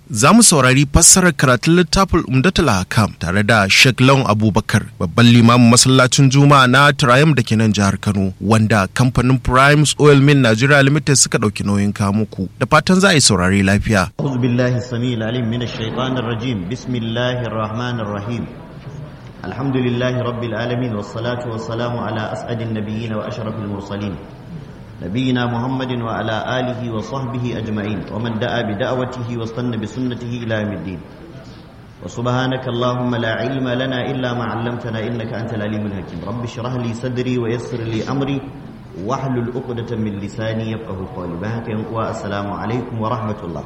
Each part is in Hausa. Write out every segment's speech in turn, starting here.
za mu saurari fassarar karatun littafin Umdatul Hakam tare da Sheikh Lawan Abubakar babban limamin masallacin Juma'a na Triumph da ke nan jihar Kano wanda kamfanin Primes Oil Mill Nigeria Limited suka ɗauki nauyin muku da fatan za a yi saurari lafiya. أعوذ بالله السميع العليم من الشيطان الرجيم بسم الله الرحمن الرحيم الحمد لله رب العالمين والصلاة والسلام على أسعد النبيين وأشرف المرسلين نبينا محمد وعلى آله وصحبه أجمعين ومن دعا بدعوته واستنى بسنته إلى يوم الدين وسبحانك اللهم لا علم لنا إلا ما علمتنا إنك أنت العليم الحكيم رب اشرح لي صدري ويسر لي أمري واحلل عقدة من لساني يفقه قولي بهك والسلام عليكم ورحمة الله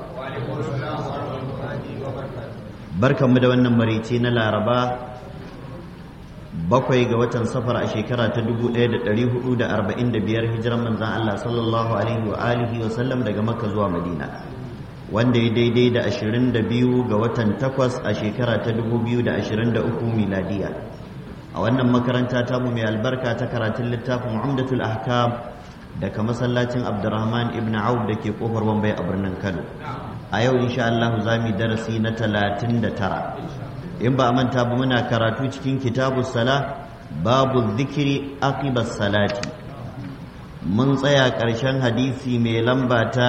barkan mu da wannan maraice na laraba bakwai ga watan safar a shekara ta 1445 hijiran manzan Allah sallallahu alaihi wa alihi wa sallam daga makka zuwa madina wanda ya daidai da 22 ga watan takwas a shekara ta 2023 miladiya a wannan makaranta ta mu mai albarka ta karatun littafin umdatul ahkam daga masallacin abdurrahman ibn auf da ke kofar wambai a birnin kano a yau insha Allah za mu darasi na 39 in ba a manta ba muna karatu cikin kitabu sala babu zikiri aqibas salati mun tsaya ƙarshen hadisi mai lamba ta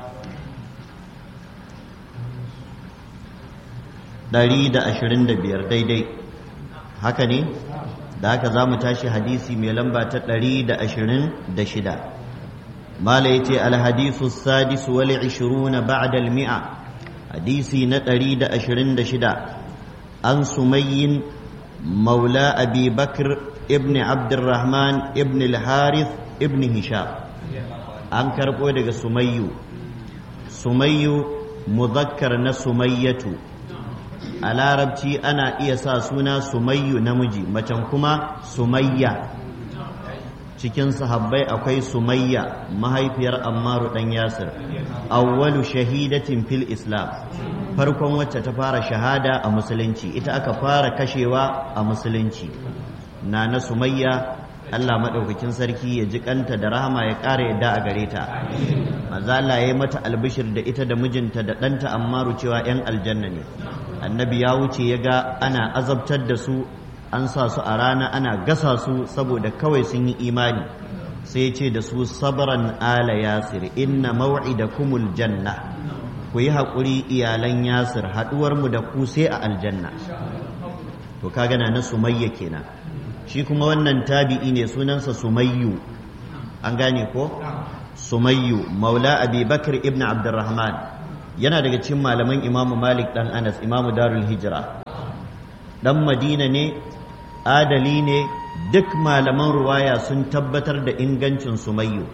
125 daidai haka ne da haka za mu tashi hadisi mai lamba ta 126 mala ya ce alhadisu sadisu wal 20 ba'da al-mi'a hadisi na 126 عن سمي مولى أبي بكر ابن عبد الرحمن ابن الحارث ابن هشام an karɓo daga sumayyu sumayyu muzakkar na sumayyatu a larabci ana iya sa suna sumayyu namiji macen kuma sumayya cikin sahabbai akwai sumayya mahaifiyar ammaru ɗan yasir awwalu shahidatin fil islam farkon wacce ta fara shahada a musulunci ita aka fara kashewa a musulunci na na sumayya Allah maɗaukakin sarki ya ji kanta da rahama ya ƙara yadda a gare ta mazala ya yi mata albishir da ita da mijinta da ɗanta ammaru cewa 'yan aljanna ne annabi ya wuce ya ga ana azabtar da su an sa su a rana ana gasa su saboda kawai sun yi imani sai ce da su sabran ala yasir inna maw'idakumul janna ku yi haƙuri iyalan yasir haɗuwarmu da ku sai a aljanna to ka gana na sumayya kenan shi kuma wannan tabi'i ne sunansa sumayyu an gane ko sumayyu maula abi bakr ibn abdurrahman yana daga cikin malaman imamu malik dan anas imamu darul hijira dan madina ne adali ne duk malaman ruwaya sun tabbatar da ingancin sumayyu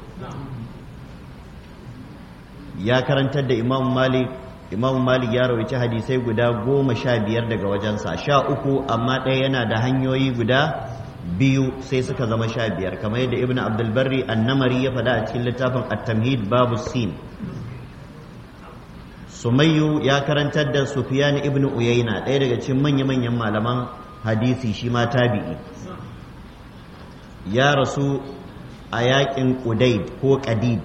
ya karantar da imam malik imam malik ya rawaci hadisai guda goma sha biyar daga wajensa sha uku amma ɗaya yana da hanyoyi guda biyu sai suka zama sha biyar kamar yadda ibn abdulbarri annamari ya faɗa a cikin littafin at-tamhid babu sin sumayyu ya karantar da sufyan ibn uyayna ɗaya daga cikin manya-manyan malaman hadisi shi ma tabi'i ya rasu a yakin ƙudaid ko ƙadid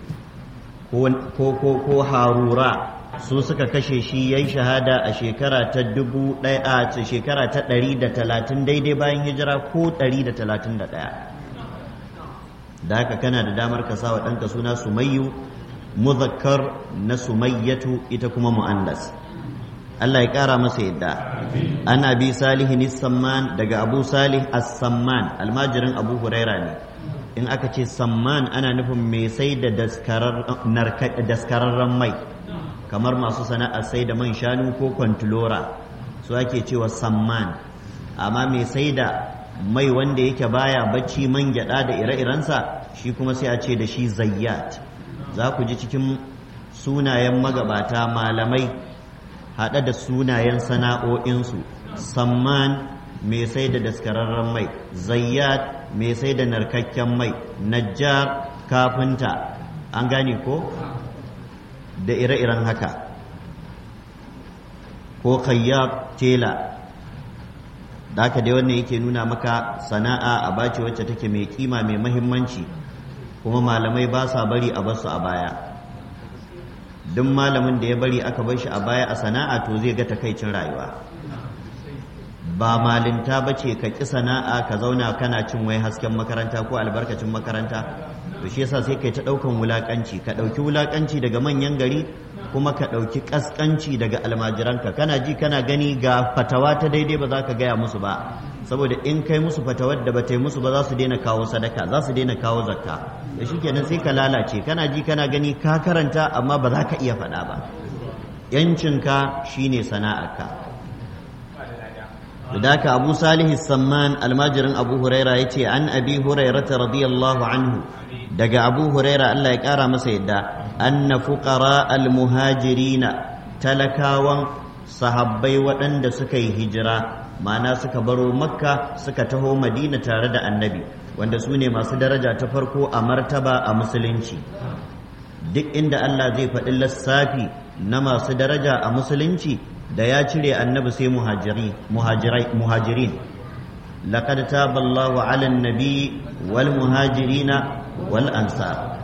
ko harura su suka kashe shi ya yi shahada a shekara ta dubu ɗaya a shekara ta ɗari da talatin daidai bayan hijira ko ɗari da talatin da ɗaya da haka kana da damar ka sa wa ɗanka suna sumayyu muzakkar na sumayyatu ita kuma mu'annas Allah ya ƙara masa yadda ana bi salihin samman daga abu salih as-samman almajirin abu huraira ne in aka ce samman ana nufin mai sai da daskararren mai kamar masu sana'ar sai da man shanu ko kwantilora su ake cewa samman amma mai sai da mai wanda yake baya bacci man gyada da ire-irensa shi kuma sai a ce da shi zayyat za ku ji cikin sunayen magabata malamai haɗe da sunayen sana'o'insu samman mai sai da daskararren mai zayyat mai sai da narkakken mai najjar kafinta an gane ko da ire-iren haka ko kayyab tela da haka dai wannan yake nuna maka sana'a a bace wacce take mai kima mai mahimmanci kuma malamai ba sa bari a basu a baya duk malamin da ya bari aka bar shi a baya a sana'a to zai ga takaicin rayuwa ba malinta ba ce ka ƙi sana'a ka zauna kana cin wai hasken makaranta ko albarkacin makaranta to shi yasa sai kai ta ɗaukan wulaƙanci ka ɗauki wulaƙanci daga manyan gari kuma ka ɗauki ƙasƙanci daga almajiranka kana ji kana gani ga fatawa ta daidai ba za ka gaya musu ba saboda in kai musu fatawar da ba ta yi musu ba za su daina kawo sadaka za su daina kawo zakka da shi kenan sai ka lalace kana ji kana gani ka karanta amma ba za ka iya faɗa ba yancinka shine sana'arka da haka abu salihu samman almajirin abu huraira ya ce an abi hurairata radiyallahu anhu daga abu huraira allah ya kara masa yadda anna fuqara almuhajirina talakawan sahabbai waɗanda suka yi hijira ma'ana suka baro makka suka taho madina tare da annabi wanda su ne masu daraja ta farko a martaba a musulunci duk inda allah zai faɗi lissafi na masu daraja a musulunci da ya cire annabi sai muhajirin laqad taba Allahu 'ala an-nabi wal muhajirina wal ansar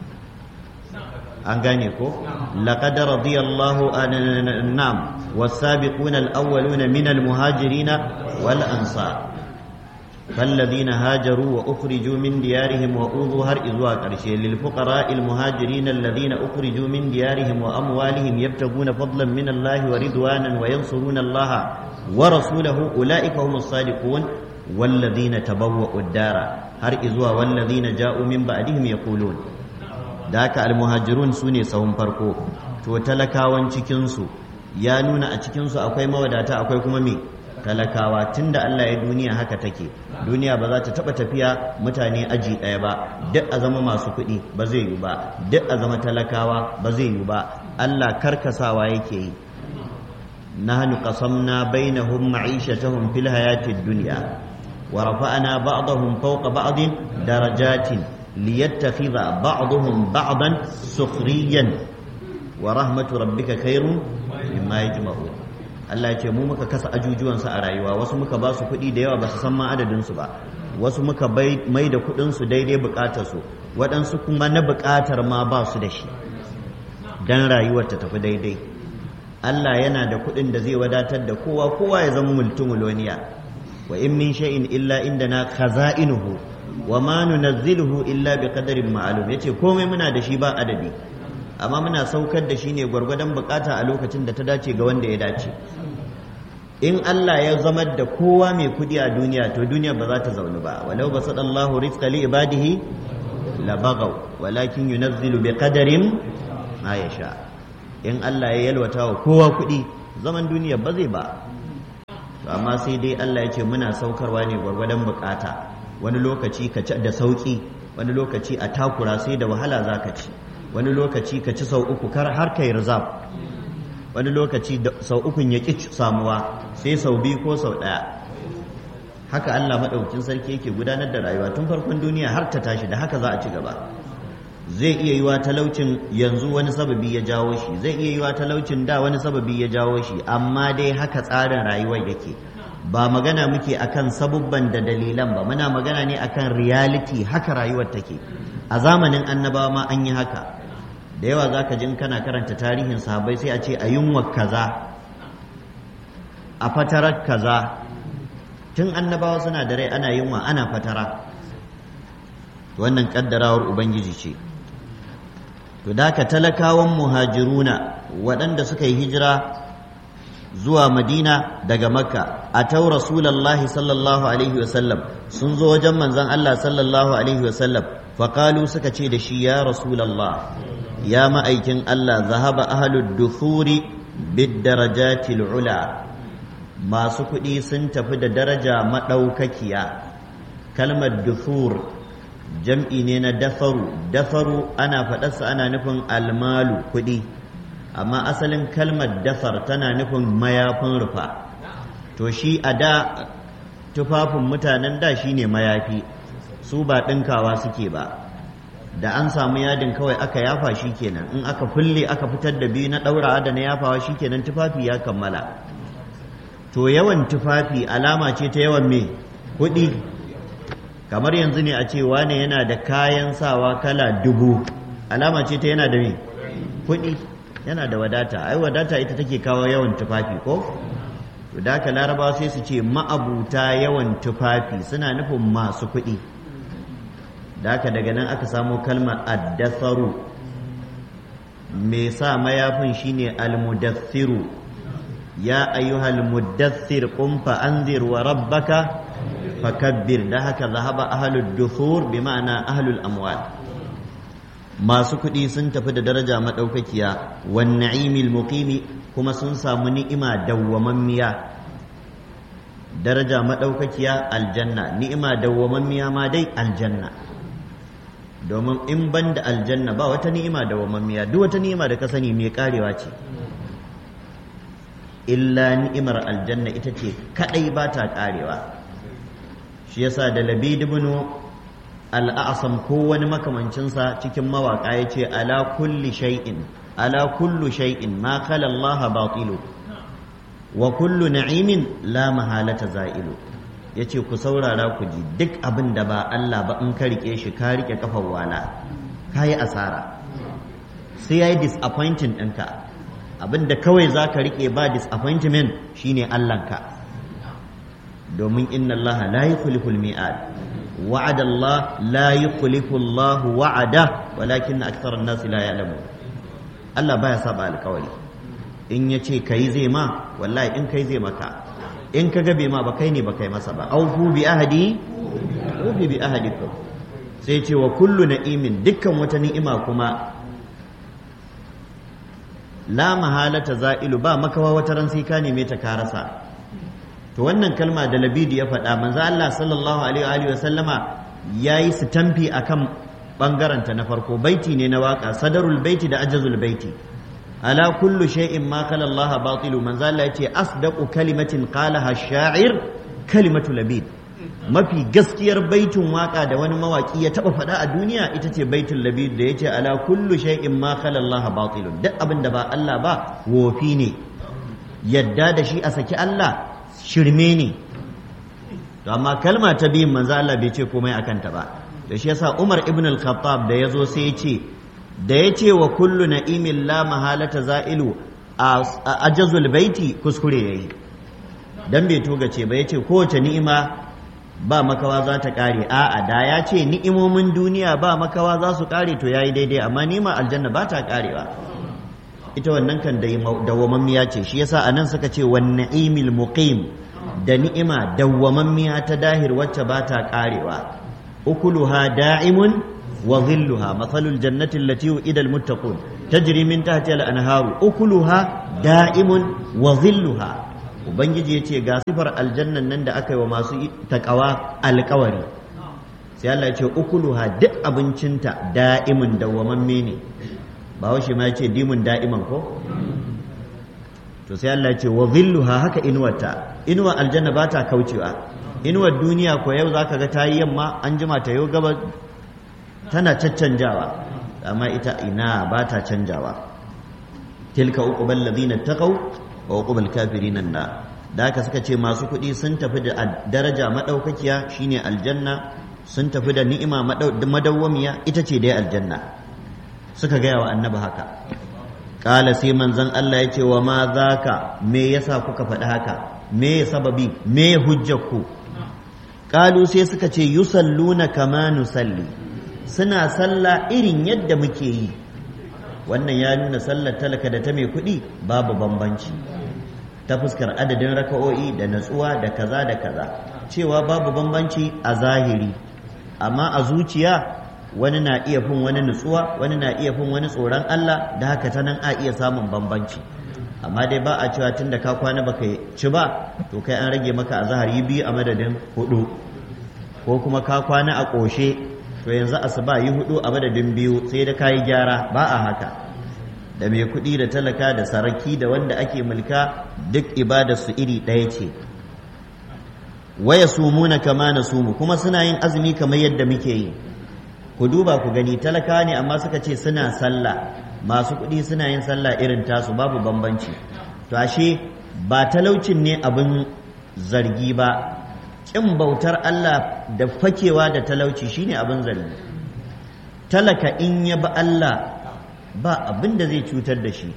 an gane ko laqad radiyallahu an'am was-sabiquna al-awwaluna min al-muhajirina wal ansar فالذين هاجروا وأخرجوا من ديارهم وأوذوا هر إذوا قرشي للفقراء المهاجرين الذين أخرجوا من ديارهم وأموالهم يبتغون فضلا من الله ورضوانا وينصرون الله ورسوله أولئك هم الصادقون والذين تبوأوا الدار هر إذوا والذين جاءوا من بعدهم يقولون ذاك المهاجرون سوني سهم فرقو to talakawan cikinsu ya nuna a cikinsu akwai mawadata akwai kuma me talakawa tunda Allah ya duniya haka take duniya ba za ta taba tafiya mutane aji ɗaya ba duk a zama masu kuɗi ba zai yi ba duk a zama talakawa ba zai yi ba Allah karkasawa yake yi nahnu qasamna bainahum ma'ishatahum fil hayatid dunya wa rafa'na ba'dahum fawqa ba'din darajatin liyattakhidha ba'dahum ba'dan sukhriyan wa rahmatu rabbika khairun mimma yajma'un Allah ya ce mu muka kasa ajujuwansu a rayuwa wasu muka ba su kuɗi da yawa ba su san ma adadinsu ba wasu muka mai da kuɗinsu daidai buƙatarsu waɗansu kuma na buƙatar ma ba su da shi don rayuwar ta tafi daidai Allah yana da kuɗin da zai wadatar da kowa kowa ya zama multimiloniya wa in min shay'in illa indana khaza'inuhu wa ma nunazziluhu illa bi qadarin ma'lum yace komai muna da shi ba adadi amma muna saukar da shi ne gwargwadon bukata a lokacin da ta dace ga wanda ya dace in Allah ya zama da kowa mai kudi a duniya to duniya ba za ta zaunu ba walau ba sadallahu rizqa li ibadihi la baghaw walakin yunazzilu bi qadarin ma yasha in Allah ya yalwata wa kowa kudi zaman duniya ba zai ba to amma sai dai Allah ya ce muna saukarwa ne gwargwadon bukata wani lokaci ka ci da sauki wani lokaci a takura sai da wahala zaka ci wani lokaci ka ci sau uku kar har kai rizab wani lokaci sau ukun ya ƙi samuwa sai sau biyu ko sau ɗaya haka Allah maɗaukin sarki yake gudanar da rayuwa tun farkon duniya har ta tashi da haka za a ci gaba zai iya yiwa talaucin yanzu wani sababi ya jawo shi zai iya yiwa talaucin da wani sababi ya jawo shi amma dai haka tsarin rayuwar yake ba magana muke akan sabubban da dalilan ba muna magana ne akan reality haka rayuwar take a zamanin annabawa ma an yi haka da yawa za ka jin kana karanta tarihin sahabbai sai a ce a yunwa kaza a fatarar kaza tun annabawa suna da rai ana yunwa ana fatara wannan kaddarawar ubangiji ce to da ka talakawan muhajiruna waɗanda suka yi hijira zuwa madina daga makka a tau rasulallahi sallallahu alaihi wasallam sun zo wajen manzan allah sallallahu alaihi wasallam faƙalu suka ce da shi ya rasulallah ya ma'aikin Allah zahaba ahalud duthuri bid darajatil ula masu kuɗi sun tafi da daraja maɗaukakiya kalmar duthur jam'i ne na dafaru dafaru ana faɗarsa ana nufin almalu kuɗi amma asalin kalmar dafar tana nufin mayafin rufa to shi a da tufafin mutanen da shine mayafi su ba ɗinkawa suke ba da an samu yadin kawai aka yafa shi kenan in aka kulle aka fitar da biyu na ɗaurawa da na yafawa shi kenan tufafi ya kammala to yawan tufafi alama ce ta yawan me kuɗi kamar yanzu ne a ce wane yana da kayan sawa kala dubu alama ce ta yana da me kuɗi yana da wadata ai wadata ita take kawo yawan tufafi ko to da haka larabawa sai su ce ma'abuta yawan tufafi suna nufin masu kuɗi da haka daga nan aka samo kalmar addasaru mai sa mayafin shine almudassiru ya ayyuhal muddassir qum fa anzir wa rabbaka fakabbir da haka zahaba ahlud dusur bi ma'ana ahlul amwal masu kuɗi sun tafi da daraja madaukakiya wan na'imil muqimi kuma sun samu ni'ima dawwamammiya daraja madaukakiya aljanna ni'ima dawwamammiya ma dai aljanna domin in ban da aljanna ba wata ni'ima dawwamammiya duk wata ni'ima da ka sani mai karewa ce illa ni'imar aljanna ita ce kadai ba ta karewa shi yasa da labid ibn al-a'sam ko wani makamancinsa cikin mawaka yace ala kulli shay'in ala kullu shay'in ma khala Allah batilu wa kullu na'imin la mahalata za'ilu yace ku saurara ku ji duk abin da ba Allah ba in ka rike shi ka rike kafar wala kayi asara sai yayi disappointing ɗinka abin da kawai za ka rike ba disappointment shine Allahnka domin inna Allah la yukhlifu al-mi'ad wa'ada Allah la yukhlifu Allah wa'ada walakin akthara an-nas la ya'lamun Allah baya saba alƙawari in yace kai zai ma wallahi in kai zai maka in ka gabe ma ba kai ne ba kai masa ba aufu bi ahadi ufi bi ahadikum sai ce wa kullu na'imin dukkan wata ni'ima kuma la mahalata za'ilu ba makawa wata ran sai ka neme ta ka rasa to wannan kalma da labidi ya faɗa manzo Allah sallallahu alaihi wa sallama yayi sitamfi akan bangaren ta na farko baiti ne na waka sadarul baiti da ajazul baiti ala kullu shay'in ma khala Allah batilu manzo Allah yace asdaqu kalimatin qalaha ash-sha'ir kalimatu labid mafi gaskiyar baitin waka da wani mawaki ya taba faɗa a duniya ita ce baitul labid da yace ala kullu shay'in ma khala Allah batilun duk abin da ba Allah ba wofi ne yadda da shi a saki Allah shirme ne to amma kalma ta biyun manzo Allah bai ce komai akan ta ba da shi yasa Umar ibn al-Khattab da yazo sai ya ce da ya ce wa kullu na'imin la mahalata za'ilu a ajazul baiti kuskure yayi dan bai togace ba ya ce kowace ni'ima ba makawa za ta kare a'a da ya ce ni'imomin duniya ba makawa za su kare to yayi daidai amma nima aljanna ba ta karewa ita wannan kan dawwamammiya ce shi yasa anan suka ce wan na'imil muqim da ni'ima dawwamammiya ta dahir wacce ba ta karewa ukuluha da'imun wa dhilluha mathalul jannati allati u'ida almuttaqun tajri min tahtiha al-anharu ukuluha da'imun wa dhilluha ubangiji yace ga sifar aljannan nan da aka yi wa masu takawa alkawari sai Allah ya ce ukuluha duk abincinta da'imun dawwamamme ne ba shi ma ya ce dimun da'iman ko to sai Allah ya ce wa dhilluha haka inuwarta inuwar aljanna ba ta kaucewa inuwar duniya ko yau zaka ga tayi yamma an jima ta yau gaba tana caccanjawa amma ita ina ba ta canjawa tilka uqbal ladina taqaw wa uqbal kafirin na da haka suka ce masu kuɗi sun tafi da daraja madaukakiya shine aljanna sun tafi da ni'ima madawwamiya ita ce dai aljanna suka gaya wa annabi haka ƙala sai manzon Allah ya ce wa ma zaka me yasa kuka faɗi haka me sababi me hujjarku ƙalu sai suka ce yusalluna kama nusalli suna sallah irin yadda muke yi wannan ya nuna sallar talaka da ta mai kuɗi babu bambanci ta fuskar adadin raka'o'i da natsuwa da kaza da kaza cewa babu bambanci a zahiri amma a zuciya wani na iya fin wani nutsuwa wani na iya fin wani tsoron Allah da haka ta nan a iya samun bambanci amma dai ba a cewa tun da ka kwana baka ci ba to kai an rage maka a zahari biyu a madadin hudu ko kuma ka kwana a ƙoshe to yanzu asuba yi hudu a madadin biyu sai da kayi gyara ba a haka da mai kuɗi da talaka da saraki da wanda ake mulka duk ibada su iri ɗaya ce waya sumuna kama na sumu kuma suna yin azumi kamar yadda muke yi ku duba ku gani talaka ne amma suka ce suna sallah masu kuɗi suna yin sallah irin tasu babu bambanci to ashe ba talaucin ne abin zargi ba ƙin bautar Allah da fakewa da talauci shine abin zargi talaka in ya ba Allah ba abin da zai cutar da shi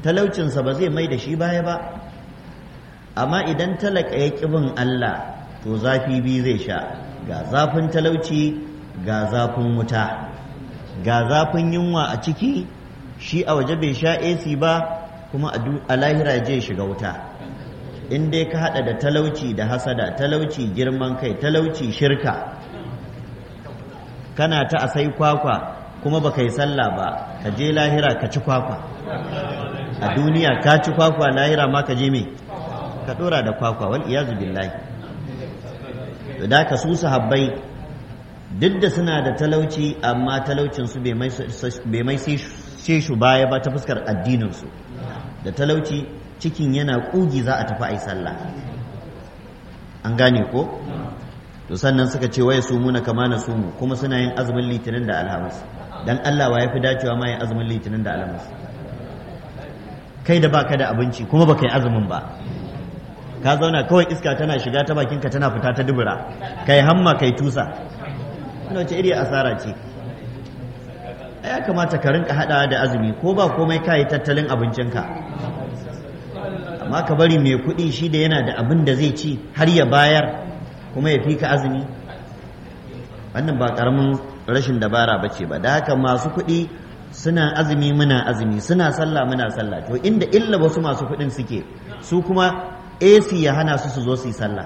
talaucinsa ba zai mai da shi baya ba amma idan talaka ya bin Allah to zafi biyu zai sha ga zafin talauci ga zafin wuta ga zafin yunwa a ciki shi a waje bai sha AC ba kuma a lahira je shiga wuta in dai ka hada da talauci da hasada talauci girman kai talauci shirka kana ta asai kwakwa kuma baka yi sallah ba ka je lahira ka ci kwakwa a duniya ka ci kwakwa lahira ma ka je me ka dora da kwakwa wal iyazu billahi da ka su sahabbai duk da suna da talauci amma talaucin su bai mai sai shi baya ba ta fuskar addinin su da talauci cikin yana kugi za a tafi ai sallah an gane ko to sannan suka ce waye su muna kama na sumu kuma suna yin azumin litinin da alhamis dan Allah wa yafi dacewa ma yin azumin litinin da alhamis kai da baka da abinci kuma baka yi azumin ba ka zauna kawai iska tana shiga ta bakinka tana fita ta dubura kai hamma kai tusa wannan wace iri asara ce ya kamata ka rinka hadawa da azumi ko ba komai ka yi tattalin abincinka amma ka bari mai kuɗi shi da yana da abin da zai ci har ya bayar kuma ya fi ka azumi wannan ba ƙaramin rashin dabara ba ce ba da haka masu kuɗi suna azumi muna azumi suna sallah muna sallah to inda illa wasu masu kuɗin suke su kuma AC ya hana su su zo su yi sallah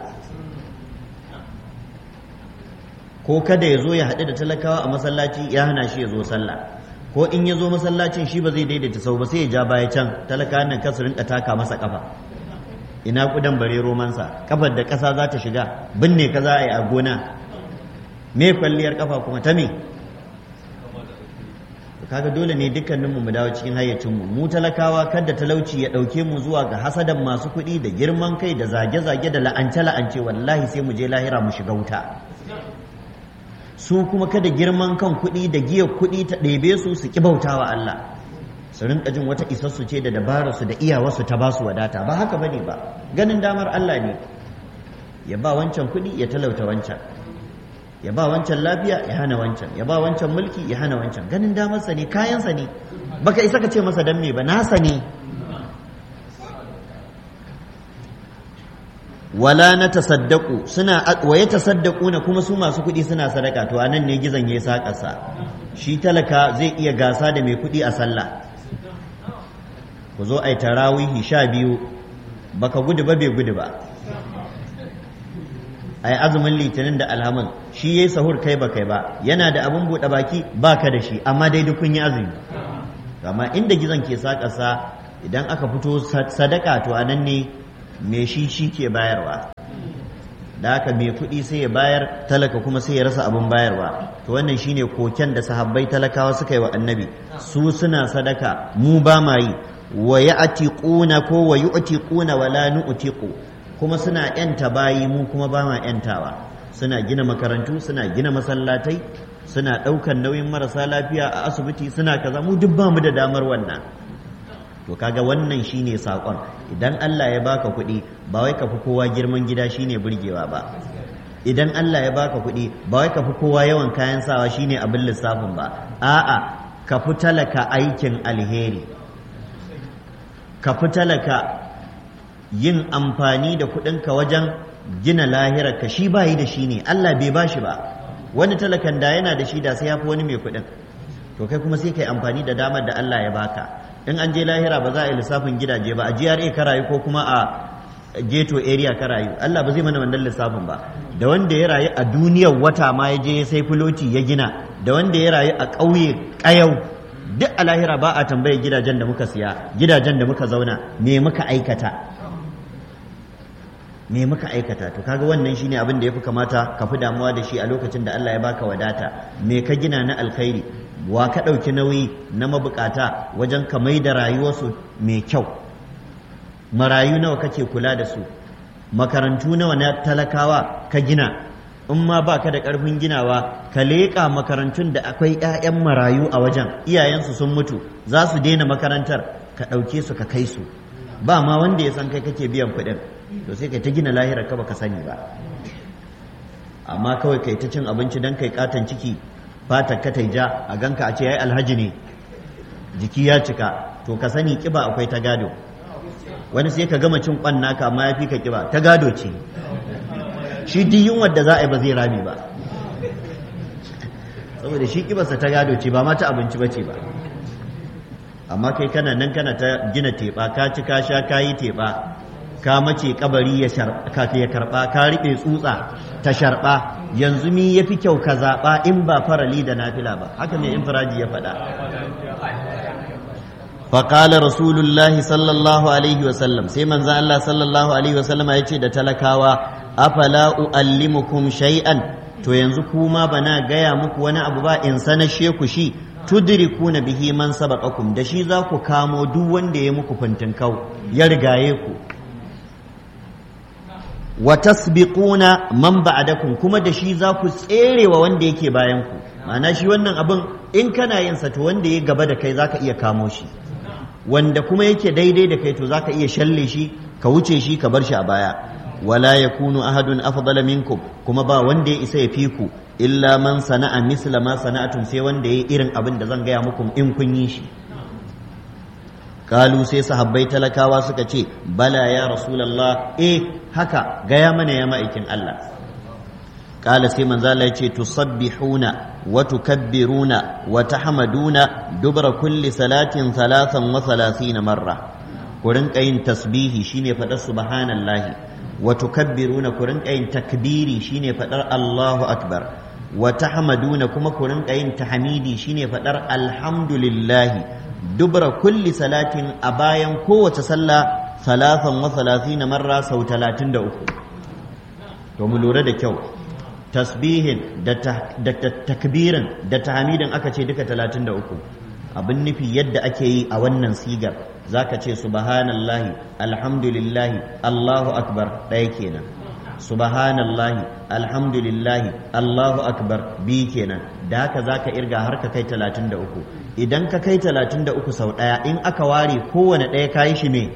ko kada ya zo ya haɗu da talakawa a masallaci ya hana shi ya zo sallah ko in ya zo masallacin shi ba zai daidaita sau ba sai ya ja baya can talakawan nan kasu rinka taka masa kafa ina kudan bare romansa kafar da ƙasa za ta shiga binne ka za a yi a gona me kwalliyar kafa kuma ta me kaga dole ne dukkaninmu mu dawo cikin hayyacinmu mu talakawa kada talauci ya ɗauke mu zuwa ga hasadan masu kuɗi da girman kai da zage-zage da la'ance-la'ance wallahi sai mu je lahira mu shiga wuta su kuma kada girman kan kuɗi da giyar kuɗi ta ɗebe su su ƙi bautawa Allah su rinka jin wata isassu ce da dabararsu da iyawarsu ta ba su wadata ba haka bane ba ganin damar Allah ne ya ba wancan kuɗi ya talauta wancan ya ba wancan lafiya ya hana wancan ya ba wancan mulki ya hana wancan ganin damarsa ne kayansa ne baka isa ka ce masa dan me ba nasa ne wala na tasaddaku suna wa ya tasaddaku na kuma su masu kuɗi suna sadaka to anan ne gizon ya saƙasa shi talaka zai iya gasa da mai kuɗi a sallah ku zo ai tarawihi sha biyu baka gudu ba bai gudu ba a yi azumin litinin da alhamin shi ya yi sahur kai ba kai ba yana da abin buɗe baki ba ka da shi amma dai duk kun yi azumi amma inda gizon ke saƙasa idan aka fito sadaka to a nan ne mai shi shi ke bayarwa da haka mai kuɗi sai ya bayar talaka kuma sai ya rasa abin bayarwa to wannan shine koken da sahabbai talakawa suka yi wa annabi su suna sadaka mu ba ma yi wa ya'tiquna ko wa yu'tiquna wa la nu'tiqu kuma suna yanta bayi mu kuma ba ma yantawa suna gina makarantu suna gina masallatai suna ɗaukan nauyin marasa lafiya a asibiti suna kaza mu duk ba mu da damar wannan to kaga wannan shine sakon idan Allah ya baka kuɗi ba wai ka fi kowa girman gida shine burgewa ba idan Allah ya baka kuɗi ba wai ka fi kowa yawan kayan sawa shine abin lissafin ba a'a ka fi talaka aikin alheri ka fi talaka yin amfani da kuɗinka wajen gina lahirarka shi bayi da shi ne Allah bai ba shi ba wani talakan da yana da shi da sai ya fi wani mai kuɗin to kai kuma sai kai amfani da damar da Allah ya baka in an je lahira ba za a yi lissafin gidaje ba a GRA ka rayu ko kuma a ghetto area ka rayu Allah ba zai mana wannan lissafin ba da wanda ya rayu a duniyar wata ma ya je sai filoti ya gina da wanda ya rayu a ƙauye ƙayau duk a lahira ba a tambaye gidajen da muka siya gidajen da muka zauna me muka aikata me muka aikata to kaga wannan shine abin da yafi kamata ka fi damuwa da shi a lokacin da Allah ya baka wadata me ka gina na alkhairi wa ka ɗauki nauyi na mabukata wajen ka mai da rayuwarsu mai kyau marayu nawa kake kula da su makarantu nawa na talakawa ka gina in ma ba ka da ƙarfin ginawa ka leƙa makarantun da akwai 'ya'yan marayu a wajen iyayensu sun mutu za su daina makarantar ka ɗauke su ka kai su ba ma wanda ya san kai kake biyan kuɗin to sai kai ta gina lahirar ka baka sani ba amma kawai kai ta cin abinci don kai katon ciki fatar ka ja a ganka a ce yayi alhaji ne jiki ya cika to ka sani kiba akwai ta gado wani sai ka gama cin kwan naka amma ya fi ka kiba ta gado ce shi duk yunwar da za a yi ba zai rame ba saboda shi kibarsa ta gado ce ba ma ta abinci ba ce ba amma kai kana nan kana ta gina teɓa ka ci ka sha ka yi teɓa ka mace kabari ya karɓa ka riɓe tsutsa ta sharɓa yanzu mi ya fi kyau ka zaɓa in ba farali da nafila ba haka mai infiraji ya faɗa faƙala rasulullahi sallallahu alaihi wasallam sai manzo Allah sallallahu alaihi wasallam ya ce da talakawa afala uallimukum shay'an to yanzu kuma bana gaya muku wani abu ba in sanashe ku shi tudrikuna bihi man sabaqakum da shi za ku kamo duk wanda ya muku fintinkau ya rigaye ku wa tasbiquna man ba'dakum kuma da shi za ku tserewa wanda yake bayan ku ma'ana shi wannan abin in kana yin sa to wanda ya gaba da kai zaka iya kamo shi wanda kuma yake daidai da kai to zaka iya shalle shi ka wuce shi ka bar shi a baya wala yakunu ahadun afdala minkum kuma ba wanda ya isa ya fi ku illa man sana'a misla ma sana'atum sai wanda ya irin abin da zan gaya muku in kun yi shi kalu sai sahabbai talakawa suka ce bala ya rasulullah eh haka gaya mana ya ma'aikin Allah kala sai manzo Allah yace tusabbihuna wa tukabbiruna wa tahmaduna dubra kulli salatin thalathan wa thalathina marra ku rinka yin tasbihi shine fadar subhanallahi wa tukabbiruna ku rinka yin takbiri shine fadar Allahu akbar wa tahmaduna kuma ku rinka yin tahmidi shine fadar alhamdulillahi dubra kulli salatin a bayan kowace sallah salafan wa salatina marra sau talatin da uku to mu lura da kyau tasbihin da takbirin da tahmidin aka ce duka talatin da uku abin nufi yadda ake yi a wannan sigar zaka ce subhanallahi alhamdulillahi allahu akbar ɗaya kenan subhanallahi alhamdulillahi allahu akbar bi kenan da haka zaka irga har ka kai 33 idan ka kai 33 sau daya in aka ware kowane daya kayi shi me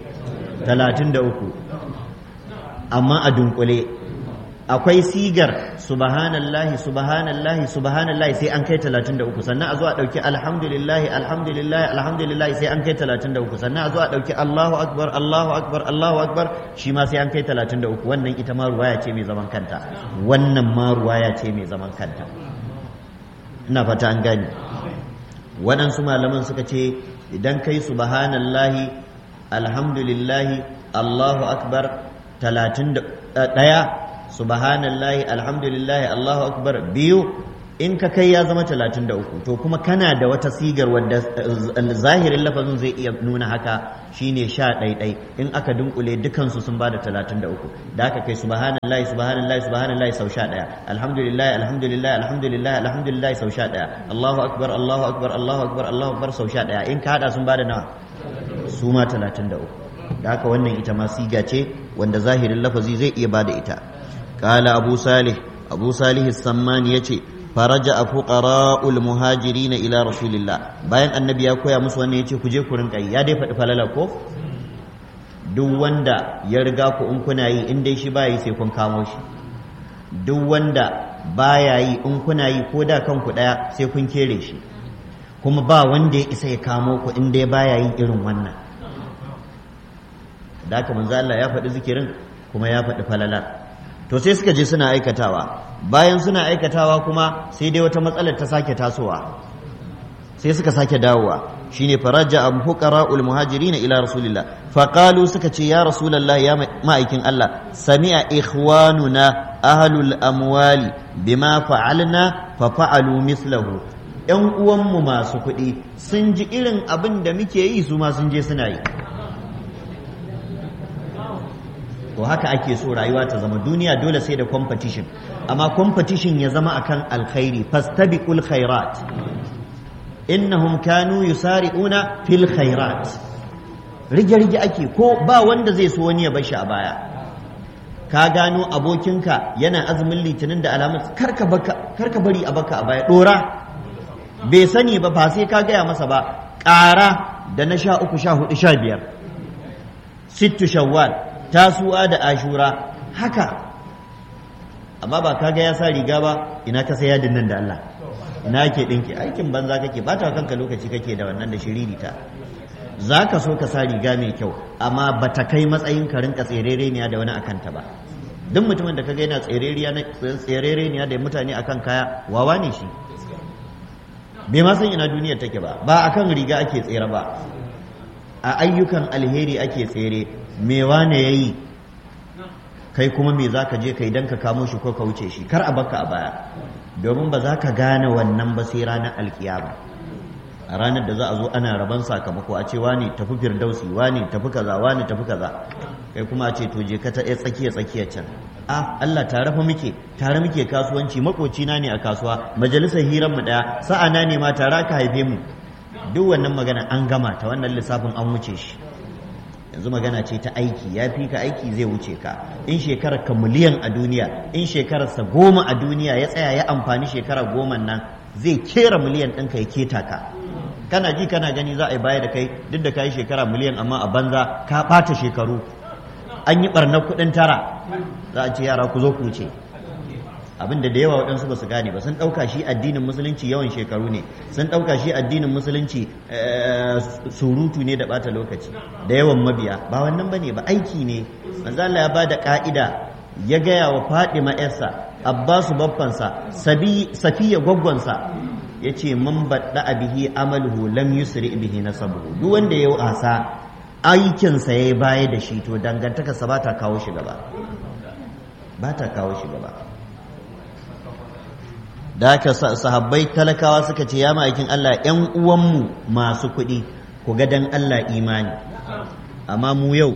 33 amma a dunkule akwai sigar subhanallahi subhanallahi subhanallahi sai an kai 33 sannan a zo a dauki alhamdulillahi alhamdulillahi alhamdulillahi sai an kai 33 sannan a zo a dauki Allahu akbar Allahu akbar Allahu akbar shi ma sai an kai 33 wannan ita ma ruwaya ce mai zaman kanta wannan ma ruwaya ce mai zaman kanta ina fata an gane waɗansu malaman suka ce idan kai subhanallahi alhamdulillahi Allahu akbar 31 subhanallahi alhamdulillahi allahu akbar biyu in ka kai ya zama talatin da uku to kuma kana da wata sigar wadda zahirin lafazin zai iya nuna haka shine sha ɗaiɗai in aka dunkule dukansu sun bada talatin da uku da aka kai subhanallahi subhanallahi subhanallahi sau sha ɗaya alhamdulillahi alhamdulillahi alhamdulillahi alhamdulillahi sau sha ɗaya allahu akbar allahu akbar allahu akbar allahu akbar sau sha ɗaya in ka haɗa sun bada nawa su ma talatin da uku da haka wannan ita ma siga ce wanda zahirin lafazi zai iya bada ita قال أبو صالح أبو صالح السمان يتي فرجع فقراء المهاجرين إلى رسول الله bayan annabi ya koya musu wannan yace ku je ku rinka yi ya dai faɗi falala ko duk wanda ya riga ku in kuna yi in dai shi baya yi sai kun kamo shi duk wanda baya yi in kuna yi ko da kanku ɗaya sai kun kere shi kuma ba wanda ya isa ya kamo ku in dai baya yin irin wannan da haka manzo Allah ya faɗi zikirin kuma ya faɗi falala to sai suka je suna aikatawa bayan suna aikatawa kuma sai dai wata matsalar ta sake tasowa sai suka sake dawowa shine faraja am fuqara'ul muhajirin ila rasulillah faqalu suka ce ya rasulullah ya ma'aikin Allah sami'a ikhwanuna ahlul amwali bima fa'alna fa fa'alu mislahu yan uwanmu masu kuɗi sun ji irin abin da muke yi su ma sun je suna yi to haka ake so rayuwa ta zama duniya dole sai da competition amma competition ya zama akan alkhairi fastabiqul khairat innahum kanu yusari'una fil khairat rige rige ake ko ba wanda zai so wani ya bar shi a baya ka gano abokinka yana azumin litinin da alamun karka karka bari a baka a baya dora bai sani ba ba sai ka gaya masa ba ƙara da na sha uku sha hudu sha biyar sittu shawwal tasuwa da ashura haka amma ba kaga ya sa riga ba ina ka saya nan da Allah ina ke dinki aikin banza kake bata kanka lokaci kake da wannan da shiririta za ka so ka sa riga mai kyau amma ba ta kai matsayin ka rinka tserereniya da wani akan ta ba duk mutumin da kaga yana tserereniya da mutane akan kaya wawa ne shi bai ma san ina duniyar take ba ba akan riga ake tsere ba a ayyukan alheri ake tsere me wane yayi kai kuma me za ka je kai don ka kamo shi ko ka wuce shi kar a baka a baya domin ba za ka gane wannan ba sai ranar alkiyama a ranar da za a zo ana raban sakamako a ce wani tafi firdausi wani tafi kaza wani tafi kaza kai kuma a ce to je ka ta ɗaya tsakiya tsakiya can a Allah tare fa muke tare muke kasuwanci makocina ne a kasuwa majalisar hirar mu daya sa'ana ne ma tare aka haife mu duk wannan magana an gama ta wannan lissafin an wuce shi yanzu magana ce ta aiki ya fi ka aiki zai wuce ka in shekarar ka miliyan a duniya in shekararsa goma a duniya ya tsaya ya amfani shekara goma nan zai kera miliyan ɗinka ya keta ka kana ji kana gani za a yi baya da kai duk da ka yi shekara miliyan amma a banza ka ɓata shekaru an yi ɓarnar kuɗin tara za a ce yara ku zo ku wuce abinda da yawa waɗansu ba su gane ba sun ɗauka shi addinin musulunci yawan shekaru ne sun ɗauka shi addinin musulunci surutu ne da ɓata lokaci da yawan mabiya ba wannan ba ne ba aiki ne manzo Allah ya ba da ƙa'ida ya gaya wa Fadima yarsa Abbasu babbansa Safiya gwaggwansa ya ce man baɗa bihi amaluhu lam yusri bihi nasabuhu duk wanda ya wasa aikinsa ya yi baya da shi to dangantakarsa ba ta kawo shi gaba ba ta kawo shi gaba da haka sahabbai talakawa suka ce ya ma'aikin Allah ‘yan uwanmu masu kuɗi ku ga dan Allah imani amma mu yau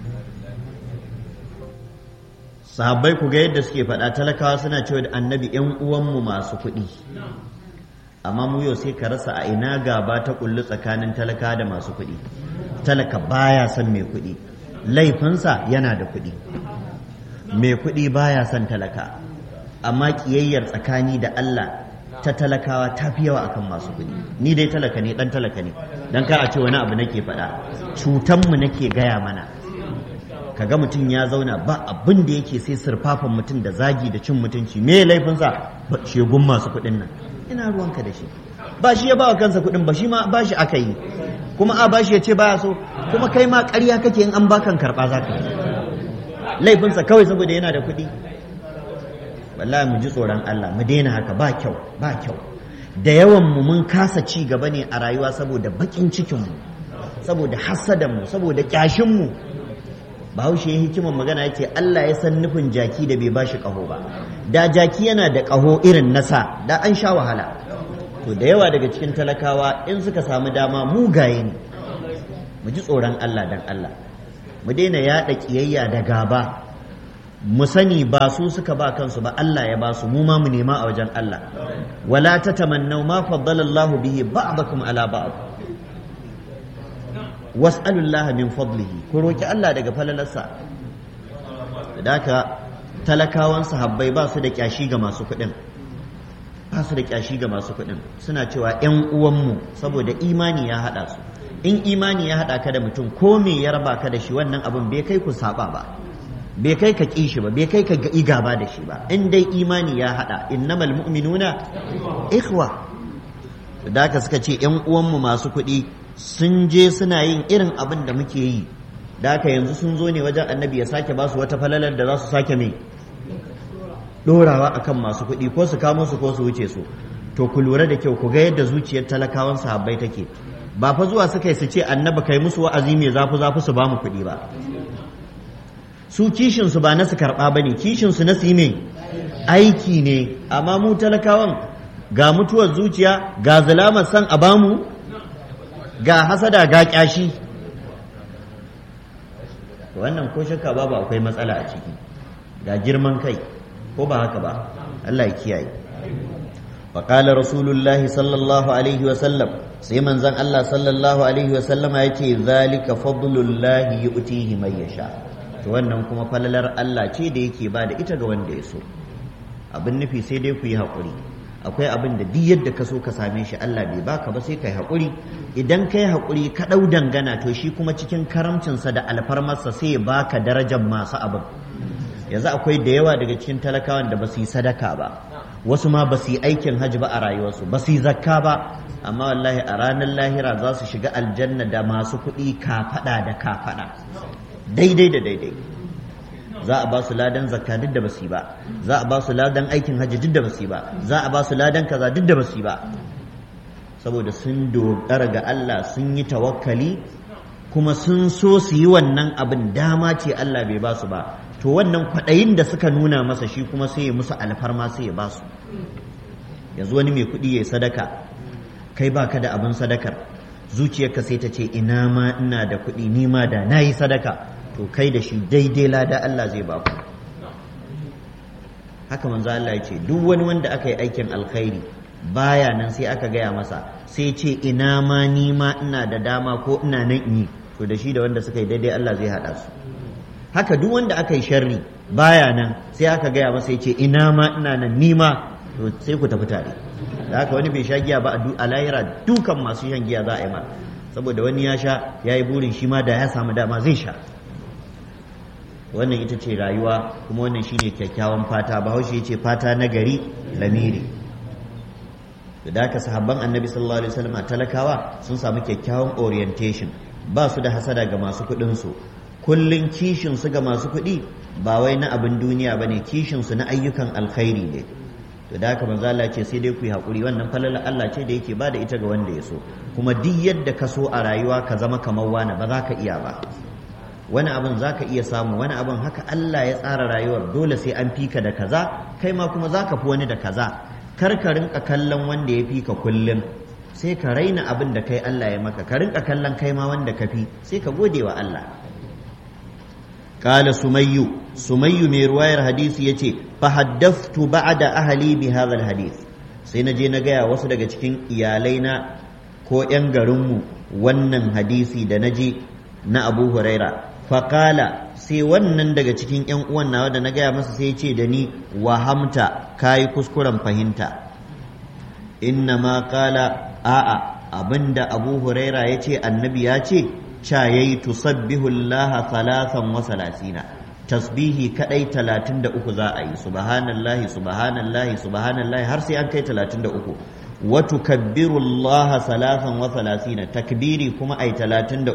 sahabbai ku ga yadda suke faɗa talakawa suna cewa da annabi ‘yan uwanmu masu kuɗi amma mu yau sai ka rasa a ina gaba ta kullu tsakanin talaka da masu kuɗi talaka baya son mai kuɗi laifinsa yana da kuɗi mai kuɗi baya son talaka amma ƙiyayyar tsakani da Allah ta talakawa ta fi yawa akan masu kuɗi ni dai talaka ne ɗan talaka ne don kar a ce wani abu nake faɗa cutanmu nake gaya mana kaga mutum ya zauna ba abin da yake sai surfafan mutum da zagi da cin mutunci me laifinsa shegun masu kuɗin nan ina ruwanka da shi ba shi ya ba wa kansa kuɗin ba shi ma ba shi aka yi kuma a ba shi ya ce baya so kuma kai ma ƙarya kake in an bakan karɓa za ka yi laifinsa kawai saboda yana da kuɗi wallahi mu ji tsoron Allah mu daina haka ba kyau ba kyau da yawan mu mun kasa ci gaba ne a rayuwa saboda bakin cikin mu saboda hasadan mu saboda kyashin mu bahaushe hikimar magana yace Allah ya san nufin jaki da bai bashi kaho ba da jaki yana da kaho irin nasa da an sha wahala to da yawa daga cikin talakawa in suka samu dama mugaye ne mu ji tsoron Allah dan Allah mu daina yaɗa ƙiyayya da gaba mu sani ba su suka ba kansu ba Allah ya ba su mu ma mu nema a wajen Allah wala tatamannaw ma faddala Allahu bihi ba'dakum ala ba'd was'alullah min fadlihi ku roki Allah daga falalarsa haka talakawan sahabbai ba su da kyashi ga masu kuɗin ba su da kyashi ga masu kuɗin suna cewa ƴan uwanmu saboda imani ya haɗa su in imani ya haɗa ka da mutum ko me ya raba ka da shi wannan abin bai kai ku saba ba bai kai ka ƙi shi ba bai kai ka yi gaba da shi ba in dai imani ya haɗa innamal mu'minuna ikhwa da haka suka ce ƴan uwanmu masu kuɗi sun je suna yin irin abin da muke yi da haka yanzu sun zo ne wajen annabi ya sake ba su wata falalar da za su sake mai ɗorawa akan masu kuɗi ko su kamo su ko su wuce su to ku lura da kyau ku ga yadda zuciyar talakawan sahabbai take ba fa zuwa suka yi su ce annabi kai musu wa'azi mai zafi zafi su ba mu kuɗi ba su kishin su ba na su karɓa ba ne kishin su na su yi aiki ne amma mu talakawan ga mutuwar zuciya ga zalamar san a bamu ga hasada ga kyashi wannan ko shakka babu akwai matsala a ciki ga girman kai ko ba haka ba Allah ya kiyaye wa qala rasulullahi sallallahu alaihi wa sallam sai manzon Allah sallallahu alaihi wa sallama yace zalika fadlullahi yu'tihi man yasha to wannan kuma falalar Allah ce da yake ba da ita ga wanda ya so abin nufi sai dai ku yi haƙuri akwai abin da duk yadda ka so ka same shi Allah bai baka ba sai kai haƙuri idan kai haƙuri ka ɗau dangana to shi kuma cikin karamcinsa da alfarmarsa sai ya baka darajar masu abin yanzu akwai da yawa daga cikin talakawan da ba su yi sadaka ba wasu ma ba su yi aikin hajji ba a rayuwarsu ba su yi zakka ba amma wallahi a ranar lahira za su shiga aljanna da masu kuɗi kafaɗa da kafaɗa daidai da daidai za a ba su ladan zakka duk da basu yi ba za a ba su ladan aikin hajji duk da basu yi ba za a ba su ladan kaza duk da basu yi ba saboda sun dogara ga Allah sun yi tawakkali kuma sun so su yi wannan abin dama ce Allah bai ba su ba to wannan kwaɗayin da suka nuna masa shi kuma sai ya musu alfarma sai ya ba su yanzu wani mai kuɗi ya sadaka kai baka da abin sadakar zuciyarka sai ta ce ina ma ina da kuɗi ni ma da na yi sadaka to kai da shi daidai lada Allah zai ba ku haka manzo Allah ya ce duk wani wanda aka yi aikin alkhairi baya nan sai aka gaya masa sai ce ina ma ni ma ina da dama ko ina nan in yi to da shi da wanda suka yi daidai Allah zai haɗa su haka duk wanda aka yi sharri baya nan sai aka gaya masa ya ce ina ma ina nan ni ma to sai ku tafi tare da haka wani bai sha giya ba a lahira dukan masu shan giya za a yi ma saboda wani ya sha ya yi burin shi ma da ya samu dama zai sha wannan ita ce rayuwa kuma wannan shine kyakkyawan fata bahaushe ya ce fata na gari lamiri da haka sahabban annabi sallallahu alaihi wasallam talakawa sun samu kyakkyawan orientation ba su da hasada ga masu kuɗin su kullun kishin su ga masu kuɗi ba wai na abin duniya bane kishin su na ayyukan alkhairi ne to da haka manzo Allah ce sai dai ku yi hakuri wannan falala Allah ce da yake bada ita ga wanda ya so kuma duk yadda ka so a rayuwa ka zama kamar wani ba za ka iya ba wani abin za ka iya samu wani abin haka Allah ya tsara rayuwar dole sai an fika da kaza kai ma kuma za ka fi wani da kaza kar ka rinka kallon wanda ya fi ka kullum sai ka raina abin da kai Allah ya maka ka rinka kallon kai ma wanda ka fi sai ka gode wa Allah قال سمي سمي من رواية الحديث يتي فحدثت بعد أهلي بهذا الحديث سينجي نجايا wasu daga cikin iyalaina ko 'yan garinmu wannan hadisi da naji na Abu Huraira faƙala sai wannan daga cikin 'yan uwan nawa da na gaya masa sai ce da ni wahamta kayi kuskuren fahimta inna ma ƙala a'a abinda Abu Huraira ya ce annabi ya ce ca yayi tusabbihu Allah thalathan wa salasina tasbihi kadai 33 za a yi subhanallahi subhanallahi subhanallahi har sai an kai 33 wa tukabbiru Allah thalathan wa salasina takbiri kuma ai 33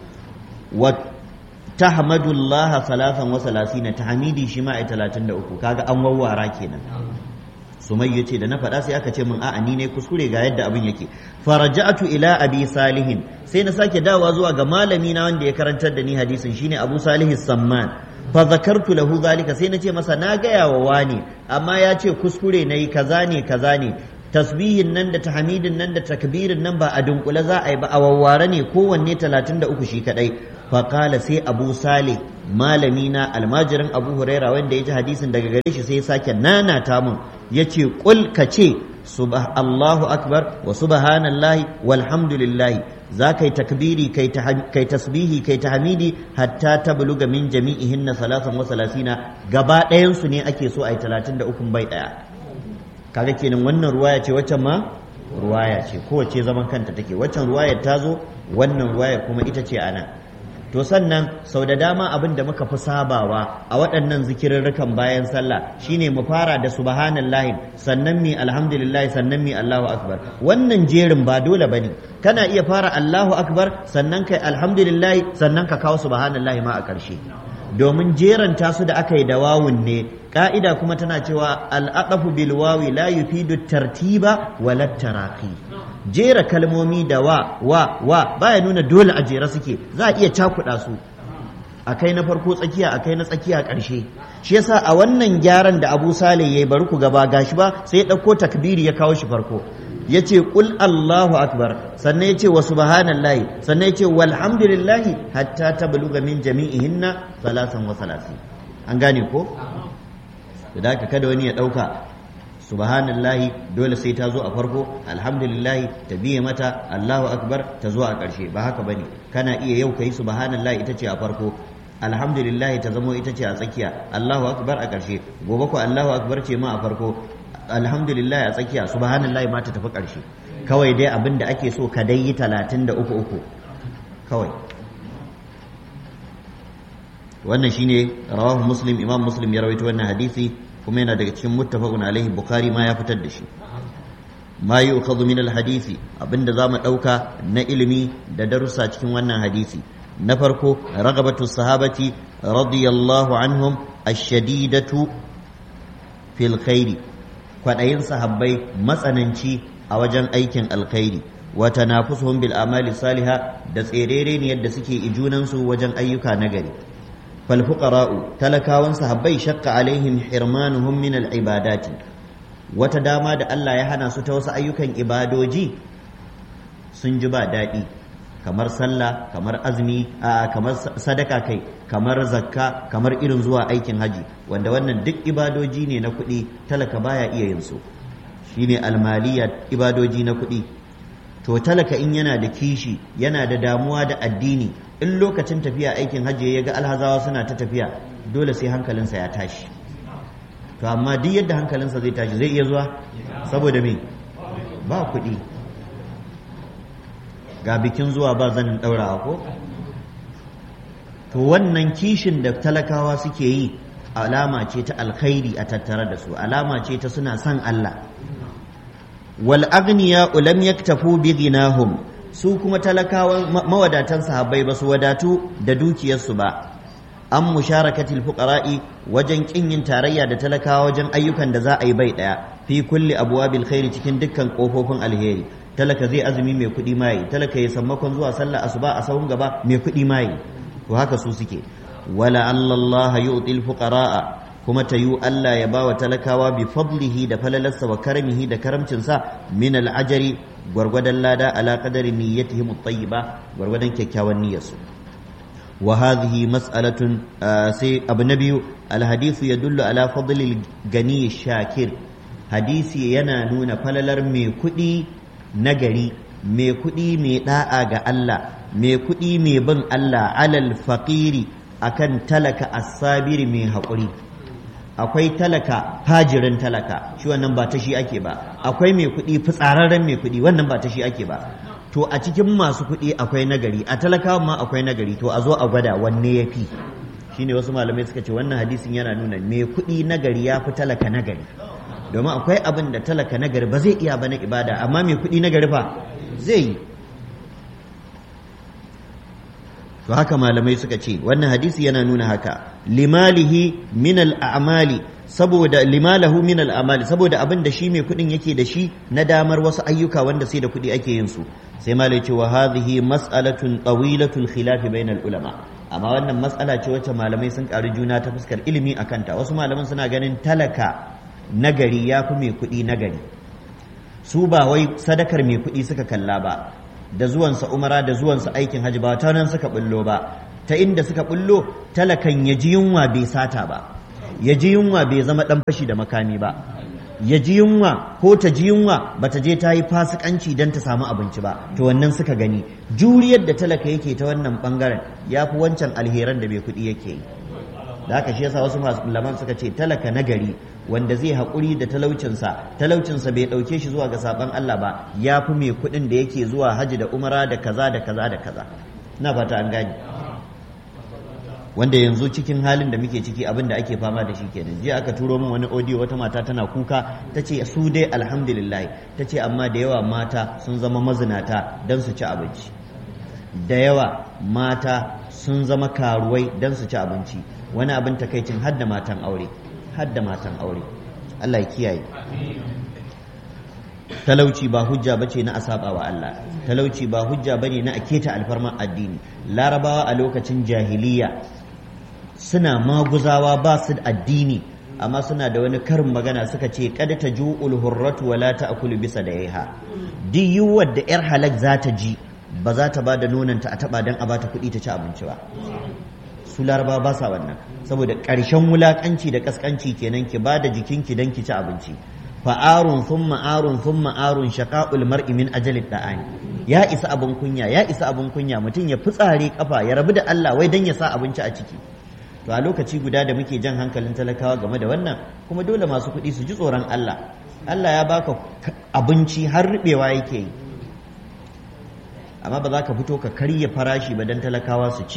wa tahmadu Allah thalathan wa salasina tahmidi shi ma ai 33 kaga an wawwara kenan sumayya ce da na faɗa sai aka ce min a'a ni ne kuskure ga yadda abin yake faraja'atu ila abi salihin sai na sake dawowa zuwa ga malami na wanda ya karantar da ni hadisin shine abu salih samman fa zakartu lahu zalika sai na ce masa na gaya wa wani amma ya ce kuskure nayi kaza ne kaza ne tasbihin nan da tahmidin nan da takbirin nan ba a dunkule za a yi ba a wawware ne kowanne 33 shi kadai faƙala sai abu salih malami na almajirin abu huraira wanda ya ji hadisin daga gare shi sai ya sake nanata mun ya ce ƙul ka ce Allahu akbar wa subhanallahi walhamdulillahi za ka yi takbiri kai tasbihi kai tahmidi hatta ta buluga min jami'ihinna salasan wa salasina gaba ɗayansu ne ake so a yi talatin da ukun bai ɗaya kaga kenan wannan ruwaya ce waccan ma ruwaya ce kowace zaman kanta take waccan ruwayar ta zo wannan ruwayar kuma ita ce ana to sannan sau da dama abin da muka fi sabawa a waɗannan zikirarrukan bayan sallah shine mu fara da subhanallahi sannan mi alhamdulillah sannan mi Allahu akbar wannan jerin ba dole bane kana iya fara Allahu akbar sannan kai alhamdulillah sannan ka kawo subhanallahi ma a ƙarshe domin jeranta su da aka yi da wawun ne ka'ida kuma tana cewa al'aqafu bil wawi la yufidu tartiba wala taraqi jera kalmomi da wa wa wa baya nuna dole a jera suke za a iya cakuɗa su akai na farko tsakiya akai na tsakiya ƙarshe shi yasa a wannan gyaran da Abu Saleh yayi bari ku gaba gashi ba sai ya ɗauko takbiri ya kawo shi farko yace qul Allahu akbar sannan yace wa subhanallahi sannan yace walhamdulillahi hatta tabluga min jami'ihinna salasan wa salasin an gane ko da haka kada wani ya ɗauka subhanallahi dole sai ta zo a farko alhamdulillahi ta biye mata allahu akbar ta zo a ƙarshe ba haka bane kana iya yau kai subhanallahi ita ce a farko alhamdulillahi ta zamo ita ce a tsakiya allahu akbar a ƙarshe gobe ko allahu akbar ce ma a farko alhamdulillahi a tsakiya subhanallahi ma ta tafi ƙarshe kawai dai abin da ake so ka dai yi talatin da uku uku kawai wannan shine rawahu muslim imam muslim ya rawaito wannan hadisi kuma yana daga cikin muttafaqun alaihi bukhari ma ya fitar da shi ma yu'khadhu min alhadisi abinda zamu dauka na ilimi da darussa cikin wannan hadisi na farko ragabatu sahabati radiyallahu anhum ash-shadidatu fil khairi kwadayin sahabbai matsananci a wajen aikin alkhairi wa tanafusuhum bil amali salihah da tserere ne yadda suke ijunansu wajen ayyuka nagari fal fuqara'u talakawan sahabbai shaqqa alaihim hirmanuhum min al ibadati wata dama da Allah ya hana su ta wasu ayyukan ibadoji sun ji ba daɗi kamar sallah kamar azumi a kamar sadaka kai kamar zakka kamar irin zuwa aikin haji wanda wannan duk ibadoji ne na kuɗi talaka baya iya yin su shine almaliya ibadoji na kuɗi to talaka in yana da kishi yana da damuwa da addini in lokacin tafiya aikin hajji ya ga alhazawa suna ta tafiya dole sai hankalinsa ya tashi to amma duk yadda hankalinsa zai tashi zai iya zuwa saboda me ba kuɗi ga bikin zuwa ba zanin ɗaurawa ko to wannan kishin da talakawa suke yi alama ce ta alkhairi a tattare da su alama ce ta suna son Allah wal agniya lam yaktafu bi ghinahum su kuma talakawan mawadatan sahabbai ba su wadatu da dukiyarsu ba an musharakatil fuqara'i wajen kin yin tarayya da talakawa wajen ayyukan da za a yi bai daya fi kulli abwabil khairi cikin dukkan kofofin alheri talaka zai azumi mai kuɗi mai talaka ya sammakon zuwa sallah asuba a sahun gaba mai kuɗi mai to haka su suke wala allallaha yu'til fuqara'a kuma ta yi Allah ya bawa talakawa bi fadlihi da falalarsa wa karamihi da karamcinsa min al'ajari gwargwadon lada ala qadari niyyatihim at-tayyiba gwargwadon kyakkyawan niyyarsu wa hadhihi mas'alatun sai abu na biyu alhadithu yadullu ala fadlil gani shakir hadisi yana nuna falalar mai kuɗi nagari mai kuɗi mai da'a ga Allah mai kuɗi mai bin Allah alal faqiri akan talaka as-sabiri mai haƙuri akwai talaka fajirin talaka shi wannan ba ta shi ake ba akwai mai kuɗi fitsararren mai kuɗi wannan ba ta shi ake ba to a cikin masu kuɗi akwai nagari a talakawa ma akwai nagari to a zo a gwada wanne ya fi shine wasu malamai suka ce wannan hadisin yana nuna mai kuɗi nagari ya fi talaka nagari domin akwai abin da talaka nagari ba zai iya ba na ibada amma mai kuɗi nagari fa zai yi to haka malamai suka ce wannan hadisi yana nuna haka limalihi min al'amali saboda limalahu min al'amali saboda abin da shi mai kuɗin yake da shi na damar wasu ayyuka wanda sai da kuɗi ake yin su sai malai ce wa hadhihi mas'alatun tawilatul khilaf bainal ulama amma wannan mas'ala ce wacce malamai sun ƙari juna ta fuskar ilimi akan ta wasu malaman suna ganin talaka nagari ya fi mai kuɗi nagari su ba wai sadakar mai kuɗi suka kalla ba da zuwansa umara da zuwansa aikin hajji ba ta nan suka bullo ba ta inda suka bullo talakan ya ji yunwa bai sata ba ya ji yunwa bai zama dan fashi da makami ba ya ji yunwa ko ta ji yunwa ba ta je ta yi fasikanci don ta samu abinci ba to wannan suka gani juriyar da talaka yake ta wannan bangaren ya fi wancan alheran da bai kuɗi yake yi da haka shi yasa wasu malaman suka ce talaka nagari wanda zai haƙuri da talaucinsa talaucinsa bai ɗauke shi zuwa ga saɓon Allah ba ya fi mai kuɗin da yake zuwa haji da umara da kaza da kaza da kaza ina fata an gane wanda yanzu cikin halin da muke ciki abin da ake fama da shi kenan jiya aka turo min wani audio wata mata tana kuka ta ce su dai alhamdulillah ta ce amma da yawa mata sun zama mazinata don su ci abinci da yawa mata sun zama karuwai don su ci abinci wani abin takaicin har da matan aure har da matan aure Allah ya kiyaye talauci ba hujja bace na asaba wa Allah talauci ba hujja bane na aketa alfarman addini larabawa a lokacin jahiliya suna maguzawa ba su addini amma suna da wani karin magana suka ce kad ta ju'ul hurratu wala ta'kulu bisa da yaha duk yiwuwar da yar halak za ta ji ba za ta ba da nonanta a taba dan a bata kuɗi ta ci abinci ba su larabawa ba sa wannan saboda ƙarshen wulaƙanci da ƙasƙanci kenan ki ba da jikinki don ki ci abinci fa'arun sun ma'arun sun ma'arun shaƙa'ul mar'i min ajalin da'ani ya isa abin kunya ya isa abin kunya mutum ya fitsare kafa ya rabu da Allah wai don ya sa abinci a ciki to a lokaci guda da muke jan hankalin talakawa game da wannan kuma dole masu kuɗi su ji tsoron Allah Allah ya baka abinci har rubewa yake yi amma ba za ka fito ka karya farashi ba don talakawa su ci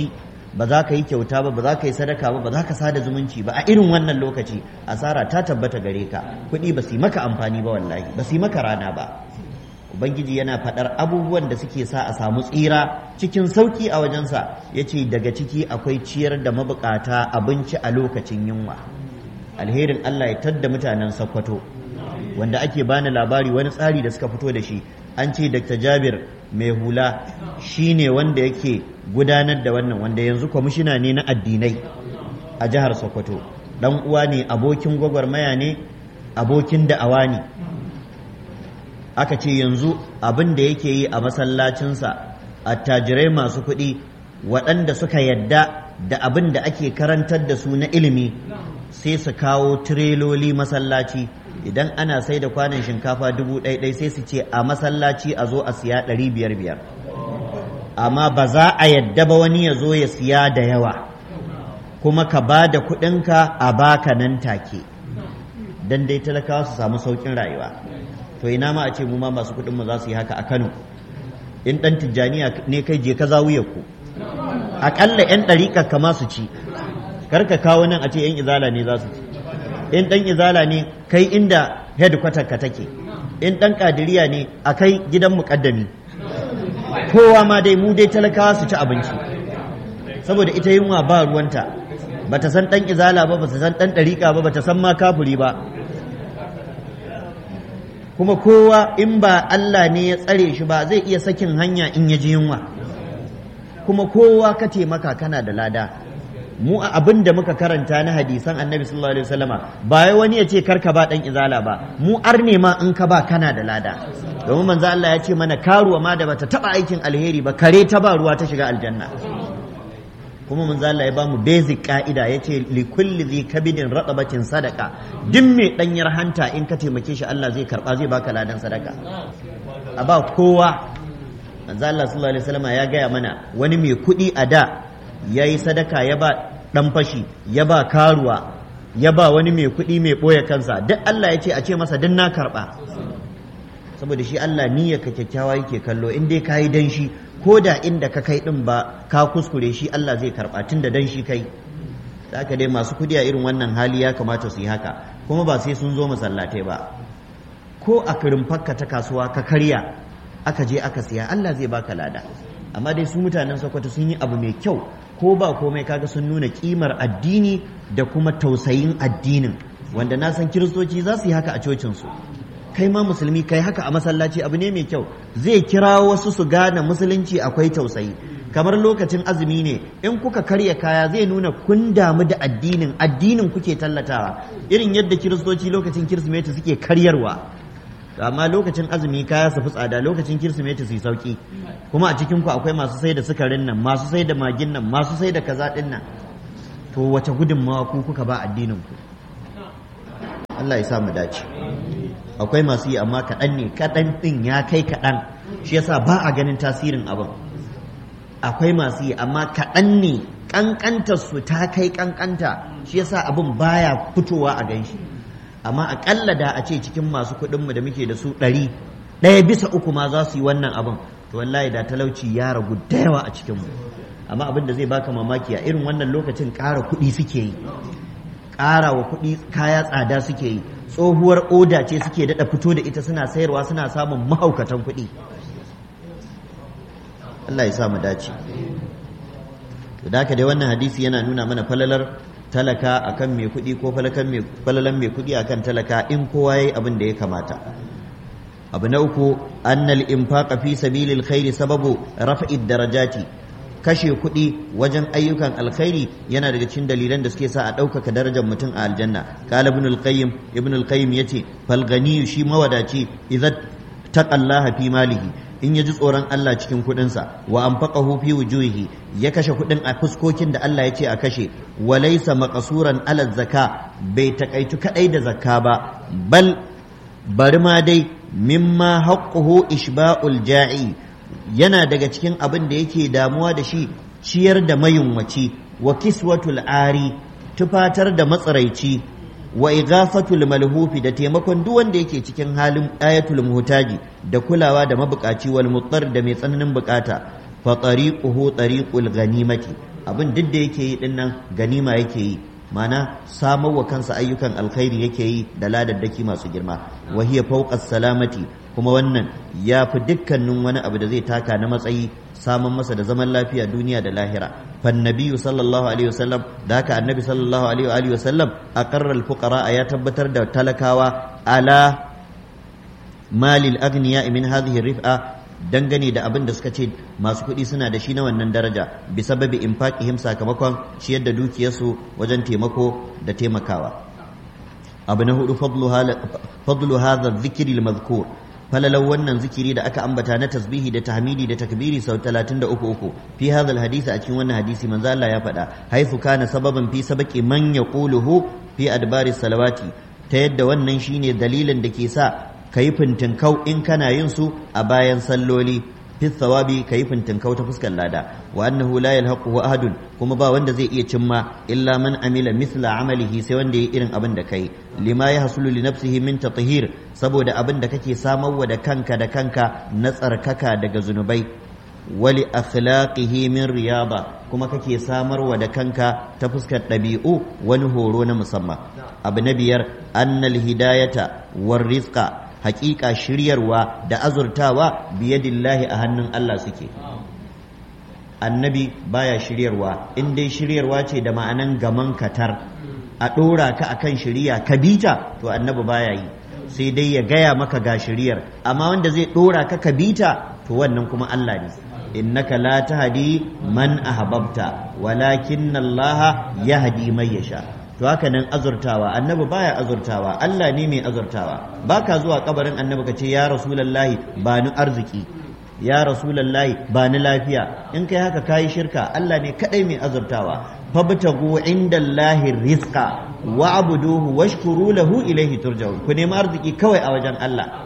ba za ka yi kyauta ba ba za ka yi sadaka ba ba za ka sada zumunci ba a irin wannan lokaci asara ta tabbata gare ka kuɗi ba su yi maka amfani ba wallahi ba su yi maka rana ba ubangiji yana faɗar abubuwan da suke sa a samu tsira cikin sauƙi a wajensa ya ce daga ciki akwai ciyar da mabukata abinci a lokacin yunwa alherin allah ya tadda mutanen sakkwato wanda ake bani labari wani tsari da suka fito da shi an ce dr jabir mai hula shi ne wanda yake gudanar da wannan wanda yanzu kwamishina ne na addinai a jihar sokoto dan uwa ne abokin gwagwarmaya ne abokin da'awa ne aka ce yanzu abin da yake yi a masallacinsa attajirai masu kuɗi waɗanda suka yadda da abin da ake karantar da su na ilimi sai su kawo tireloli masallaci idan ana sai da kwanan shinkafa dubu ɗaiɗai sai su ce a masallaci a zo a siya ɗari biyar biyar amma ba za a yadda ba wani ya zo ya siya da yawa kuma ka ba da kuɗinka a baka nan take don dai talakawa su samu sauƙin rayuwa to ina ma a ce mu ma masu kuɗin mu za su yi haka a Kano in ɗan tijjaniya ne kai je ka zawuyar ku aƙalla 'yan ɗariƙar kama su ci kar ka kawo nan a ce 'yan izala ne za su ci in ɗan izala ne kai inda headquarter ka take in ɗan ƙadiriya ne a kai gidan muƙaddami kowa ma dai mu dai talakawa su ci abinci saboda ita yunwa ba ruwanta bata san ɗan izala ba bata san ɗan ɗariƙa ba bata san ma kafuri ba kuma kowa in ba Allah ne ya tsare shi ba zai iya sakin hanya in ya ji yunwa kuma kowa ka taimaka kana da lada mu a abin da muka karanta na hadisan annabi sallallahu alaihi wasallama ba wai wani ya ce karka ba dan izala ba mu arne ma in ka ba kana da lada domin manzo Allah ya ce mana karuwa ma da bata taba aikin alheri ba kare ta ba ruwa ta shiga aljanna kuma manzo Allah ya ba mu basic ka'ida yace li kulli dhi kabidin ratabatin sadaka duk mai danyar hanta in ka taimake shi Allah zai karba zai baka ladan sadaka a ba kowa manzo Allah sallallahu alaihi wasallama ya gaya mana wani mai kuɗi a da ya yi sadaka ya ba ɗan fashi ya ba karuwa ya ba wani mai kuɗi mai ɓoye kansa duk Allah ya ce a ce masa duk na karɓa saboda shi Allah niyyar ka kyakkyawa yake kallo in dai ka yi dan shi ko da inda ka kai ɗin ba ka kuskure shi Allah zai karɓa tun da dan shi kai haka dai masu kuɗi a irin wannan hali ya kamata su yi haka kuma ba sai sun zo masallatai ba ko a kirin fakka ta kasuwa ka karya aka je aka siya Allah zai baka lada amma dai su mutanen Sokoto sun yi abu mai kyau ko ba komai kaga sun nuna kimar addini da kuma tausayin addinin wanda na san kiristoci za su yi haka a cocinsu kai ma musulmi kai haka a masallaci abu ne mai kyau zai kira wasu su gane musulunci akwai tausayi kamar lokacin azumi ne in kuka karya kaya zai nuna kun damu da addinin addinin kuke tallatawa irin yadda kiristoci lokacin kirsimeti suke karyarwa amma lokacin azumi kaya su fi tsada lokacin kirsimeti su yi sauki kuma a cikin ku akwai masu sai da sukarin nan masu sai da magin nan masu sai da kaza din nan to wace gudunmawa ku kuka ba addinin ku Allah ya sa mu dace akwai masu yi amma kaɗan ne kaɗan ɗin ya kai kaɗan shi yasa ba a ganin tasirin abin akwai masu yi amma kaɗan ne ƙanƙantar su ta kai ƙanƙanta shi yasa abin baya fitowa a ganshi amma aƙalla da a ce cikin masu kuɗinmu da muke da su ɗari ɗaya bisa uku ma za su yi wannan abin to wallahi da talauci ya ragu da yawa a cikinmu amma abin da zai baka mamaki a irin wannan lokacin ƙara kuɗi suke yi ƙara wa kuɗi kaya tsada suke yi tsohuwar oda ce suke daɗa fito da ita suna sayarwa suna samun mahaukatan kuɗi Allah ya sa mu dace to da dai wannan hadisi yana nuna mana falalar talaka akan mai kuɗi ko falalan mai kuɗi akan talaka in kowa yayi abin da ya kamata abu na uku annal infaqa fi sabilil khairi sababu raf'id darajati kashe kuɗi wajen ayyukan alkhairi yana daga cikin dalilan da suke sa a ɗaukaka darajar mutum a aljanna qala ibn al-qayyim ibn al-qayyim yace fal ganiyu shi mawadaci idza taqallaha fi malihi in ya ji tsoron Allah cikin kuɗinsa wa anfaqahu fi wujuhihi ya kashe kuɗin a fuskokin da Allah ya ce a kashe wa laysa maqsuran ala zakka bai takaitu kadai da zakka ba bal bari ma dai mimma haqquhu ishba'ul ja'i yana daga cikin abin da yake damuwa da shi ciyar da mayunwaci wa kiswatul ari tufatar da matsaraici wa ighafatul malhufi da taimakon duk wanda yake cikin halin ayatul muhtaji da kulawa da mabukaci wal muttar da mai tsananin bukata fa tariquhu tariqul ghanimati abin duk da yake yi din nan ganima yake yi mana samar wa kansa ayyukan alkhairi yake yi da ladaddaki masu girma wa hiya fawqa salamati kuma wannan ya fi dukkanin wani abu da zai taka na matsayi samun masa da zaman lafiya duniya da lahira fan nabiyyu sallallahu alaihi wasallam da haka annabi sallallahu alaihi wasallam aqarra al fuqara ya tabbatar da talakawa ala malil agniya min hadhihi rif'a dangane da abin da suka ce masu kuɗi suna da shi na wannan daraja bi sababi infaqihim sakamakon ciyar da dukiyarsu wajen taimako da taimakawa abu na hudu fadlu hadha dhikri al-madhkur falalau wannan zikiri da aka ambata na tasbihi da tahmidi da takbiri sau 33 fi hadha al-hadisi a cikin wannan hadisi manzo Allah ya faɗa haifu kana sababan fi sabaqi man yaquluhu fi adbari salawati ta yadda wannan shine dalilin da ke sa ka yi fintinkau in kana yin su a bayan salloli fi thawabi ka yi fintinkau ta fuskar lada wa annahu la yalhaquhu ahadun kuma ba wanda zai iya cimma illa man amila mithla amalihi sai wanda yayi irin abin da kai lima ya hasulu li nafsihi min tathhir saboda abin da kake samarwa da kanka da kanka na tsarkaka daga zunubai wali akhlaqihi min riyaba kuma kake samarwa da kanka ta fuskar ɗabi'u wani horo na musamman abu na biyar annal hidayata war rizqa hakika shiryarwa da azurtawa biyadillahi a hannun Allah suke annabi baya shiryarwa in dai shiryarwa ce da ma'anan gaman katar a ɗora ka akan shiriya ka bita to annabi baya yi sai dai ya gaya maka ga shiryar amma wanda zai ɗora ka ka bita to wannan kuma Allah ne innaka la tahdi man ahbabta walakin Allah yahdi man yasha to haka nan azurtawa annabi baya azurtawa Allah ne mai azurtawa baka zuwa kabarin annabi ka ce ya rasulullahi ba ni arziki ya rasulullahi ba ni lafiya in kai haka kayi shirka Allah ne kadai mai azurtawa fabtagu indallahi rizqa wa'buduhu washkuru lahu ilayhi turja'un ku nemi arziki kawai a wajen Allah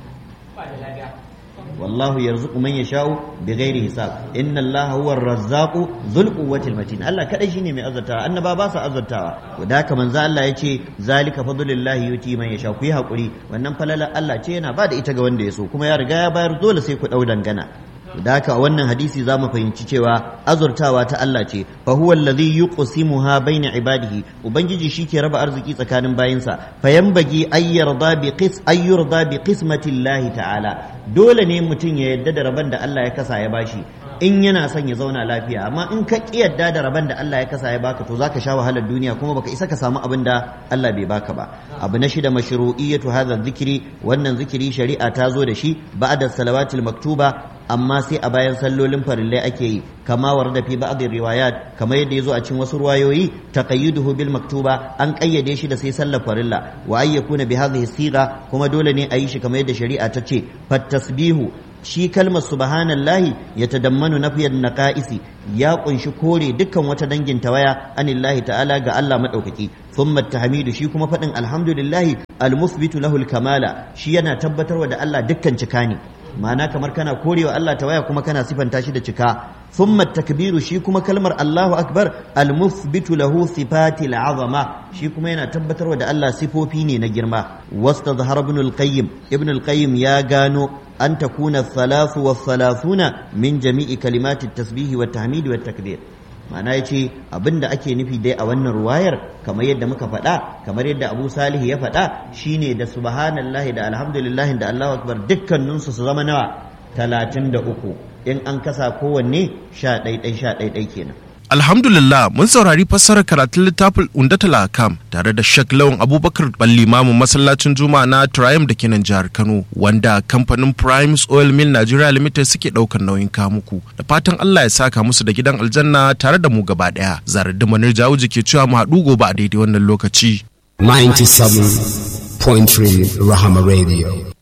والله يرزق من يشاء بغير حساب ان الله هو الرزاق ذو القوه المتين الله kadai shine mai azurtawa annaba ba su azurtawa da haka manzo Allah yace zalika fadlullahi yuti man yasha ku yi hakuri wannan falalar Allah ce yana ba da ita ga wanda ya so kuma ya riga ya bayar dole sai ku dau dangana da haka a wannan hadisi za mu fahimci cewa azurtawa ta Allah ce fa huwa alladhi yuqsimuha baina ibadihi ubangiji shike raba arziki tsakanin bayinsa fa yanbagi ay yarda bi qis ay yurda bi qismati Allah ta'ala dole ne mutum ya yadda da raban da Allah ya kasa ya bashi in yana son ya zauna lafiya amma in ka ki yadda da raban da Allah ya kasa ya baka to zaka sha wahalar duniya kuma baka isa ka samu abin da Allah bai baka ba abu na shida mashru'iyatu hadha dhikri wannan zikiri shari'a ta zo da shi ba'da salawatil maktuba amma sai a bayan sallolin farillai ake yi kama warda fi ba'd riwayat kamar yadda yazo a cikin wasu ruwayoyi taqayyuduhu bil maktuba an kayyade shi da sai sallar farilla wa ay yakuna bi hadhihi siga kuma dole ne a yi shi kamar yadda shari'a ta ce fat tasbihu shi kalmar subhanallahi ya tadammanu nafiyan naqaisi ya kunshi kore dukkan wata dangin tawaya anillahi ta'ala ga Allah madaukaki thumma tahmidu shi kuma fadin alhamdulillahi almusbitu lahu alkamala shi yana tabbatarwa da Allah dukkan cika ne ma'ana kamar kana korewa Allah tawaya kuma kana sifanta shi da cika thumma takbiru shi kuma kalmar Allahu akbar almusbitu lahu sifatil azama shi kuma yana tabbatarwa da Allah sifofi ne na girma wastadhhara ibn al-qayyim ibn al-qayyim ya gano أن تكون الثلاث والثلاثون من جميع كلمات التسبيح والتحميد والتكبير ma'ana ya ce abin da ake nufi dai a wannan ruwayar kamar yadda muka faɗa kamar yadda abu salih ya faɗa shine da subhanallahi da alhamdulillahi da allahu akbar dukkaninsu su zama nawa talatin da uku in an kasa kowanne sha ɗaiɗai sha ɗaiɗai kenan Alhamdulillah mun saurari fassarar karatun littafin Undatul Akam tare da Sheikh Lawan Abubakar Ballimamu masallacin Juma'a na Triumph da kenan jihar Kano wanda kamfanin Primes Oil Mill Nigeria Limited suke daukar nauyin kamuku da fatan Allah ya saka musu da gidan aljanna tare da mu gaba daya zarar da manar jawuji ke cewa mu haɗu gobe a daidai wannan lokaci 97.3 Rahama Radio